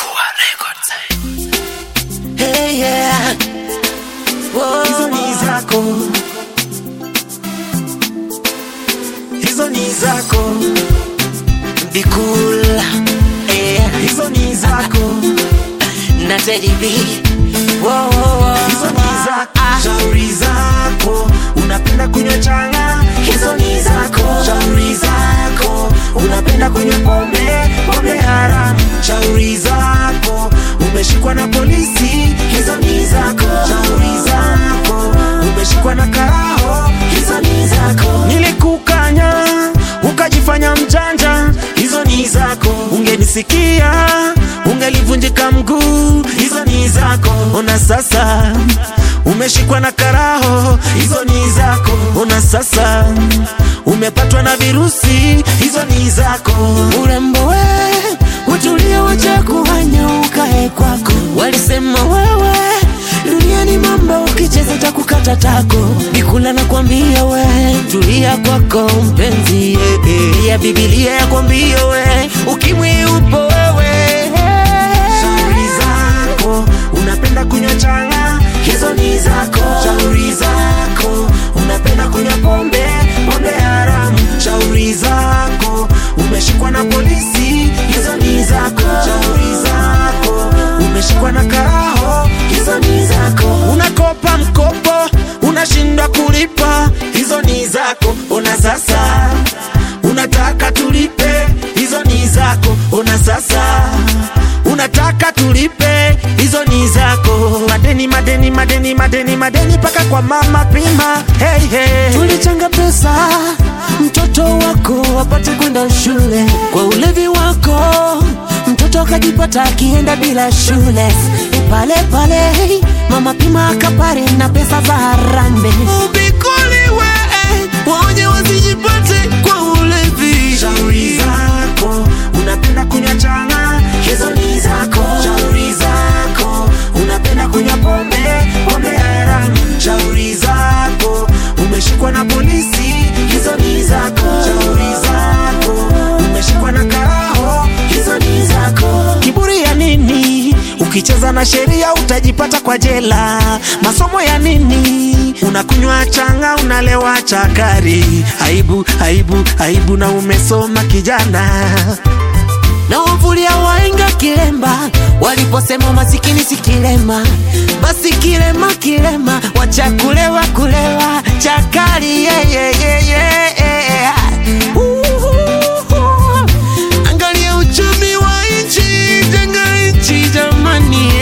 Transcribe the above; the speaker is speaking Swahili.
Hey, yeah. Whoa. hizo ni zako, hizo ni zako, Be cool. Yeah. hizo ni zako, Na Teddy B. Whoa, whoa, whoa. hizo ni zako, Ah. shauri zako, unapenda kunywa changa, Hizo ni zako. shauri zako, unapenda kunywa pombe, pombe haramu, shauri zako, umeshikwa na polisi, hizo ni zako, shauri zako, umeshikwa na karaho, hizo ni zako, nilikukanya ukajifanya mjanja, hizo ni zako, ungenisikia ungelivunjika mguu, hizo ni zako, ona sasa umeshikwa na karaho, hizo ni zako, ona sasa umepatwa na virusi, hizo ni zako, urembo we utulia wacha kuhanya ukae kwako walisema wewe duniani mambo ukicheza cha kukata tako bikula na kwambia we tulia kwako mpenzi eh, eh. ya bibilia ya kwambia we ukimwi upo wewe shauri zako, unapenda kunywa changa, hizo ni zako, shauri zako, unapenda kunywa pombe, pombe haramu, shauri zako, umeshikwa na polisi, hizo ni zako, shauri zako, umeshikwa na karaho, hizo ni zako, unakopa mkopo, unashindwa kulipa, hizo ni zako, ona sasa unataka tulipe, hizo ni zako, ona sasa unataka tulipe, hizo ni zako. Madeni, madeni, madeni, madeni, madeni mpaka kwa mama pima. Hey, hey. tulichanga pesa mtoto wako apate kwenda shule kwa ulevi wako mtoto akajipata akienda bila shule pale pale mama pima akapare na pesa za harambe ubikuliwe waonye wasijipate kwa ulevi Shauri zako, unapenda kunywa changa, hizo ni zako. Shauri zako, unapenda kunywa pombe, pombe haramu. Shauri zako, umeshikwa na polisi, hizo ni zako. Shauri zako, umeshikwa na karaho, hizo ni zako. Kiburi ya nini? Ukicheza na sheria utajipata kwa jela. Masomo ya nini? Unakunywa changa, unalewa chakari. Aibu, aibu, aibu, na umesoma kijana. na wavulia waenga kilemba waliposema masikini si kilema basi kilema kilema wacha kulewa kulewa chakali yeah, yeah, yeah, yeah. Uhuhu. angalia uchumi wa nchi jenga nchi jamani